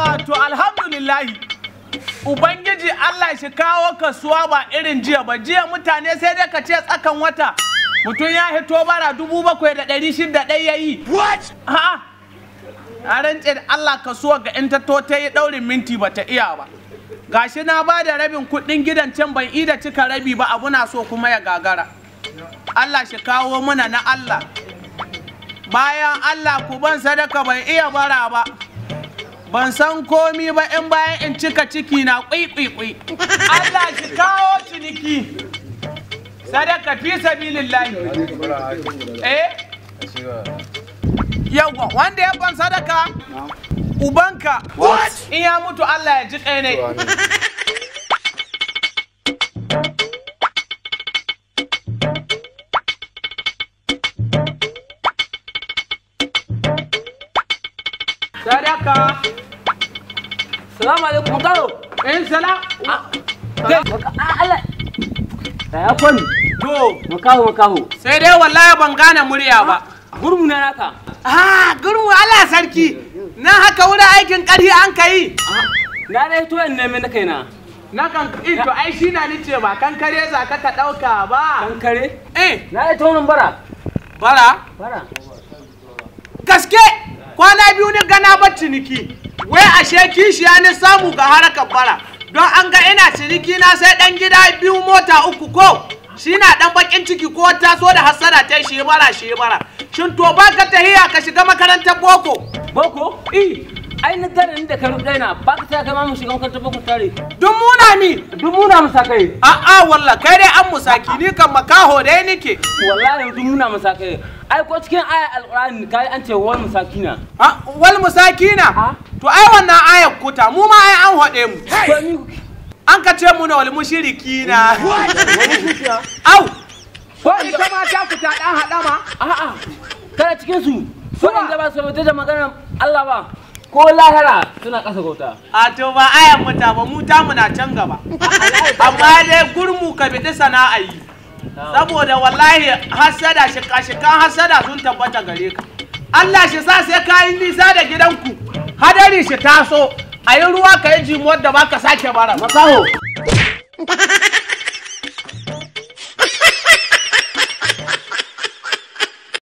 Ah, to alhamdulillahi. Ubangiji Allah shi kawo kasuwa ba irin jiya ba. Jiya mutane sai dai ka ce tsakan wata. Mutum ya hito bara dubu bakwai da ɗari shida ɗaya ya yi. What? Ha? A rantse da Allah kasuwa ga in ta to ta yi ɗaurin minti ba ta iya ba. Gashi na ba da rabin kuɗin gidan can ban ida cika rabi ba abu na so kuma ya gagara. Allah shi kawo muna na Allah. Bayan Allah ku ban sadaka ban iya bara ba. ban san komi ba in bayan in cika ciki na kwaikwaikwai Allah shi kawo ciniki sadaka fi sabilillahi eh yawa wanda ya ban sadaka ubanka in ya mutu Allah ya ji kai ne sadaka Salamu alaikum karo. in salam Allah. Da ya kwani. to Makaho makaho. sai dai wallahi ban gane murya ba Gurmu na naka. Ah, gurmu Allah sarki. Na haka wurin aikin ƙarfi an ka yi. Na dai to in neme na kaina. Na kan eh, to ai shi na ni ce ba kan kare za ka ka ɗauka ba. Kankare. Eh, Na dai to nan bara. bara. Bara. Gaske kwana biyu ni gana ba ciniki. Wai ashe kishiya ni samu ga harakar bara. Don an ga ina ciniki na sai ɗan gida biyu mota uku ko. Shi na ɗan bakin ciki ko taso da hassada ta shi bara shi bara. Shin to ba ka tahiya ka shiga makarantar boko. Boko? Eh. Ai na tare ni da karu ɗaya na ba ka ta kai ma mu shiga makarantar boko tare. Duk muna ni. Duk muna musa kai. A'a walla kai dai an musaki ni kan makaho dai nike. Wallahi duk muna musa kai. Ai ko cikin aya alqur'ani kai an ce wal musakina. Ah, wal musakina. To ai wannan ayar kuta mu ma ai an haɗe mu. Ko ni kuke. An ka ce mu na wal mushrikina. Au. Ko ita ma ta fita dan haɗama. A'a. Kana cikin su. Ko in da ba su da maganar Allah ba. Ko lahira suna ƙasa gauta. A to ba ayar mu ta ba mu ta mu na can gaba. Amma dai gurmu ka bi sana'a yi. Saboda wallahi hasada shika-shikan hasada sun tabbata gare ka. Allah shi sa sai ka yi nisa da gidanku. Hadari shi taso. A yi ruwa ka yi jimuwar da baka sake bara. Makaho.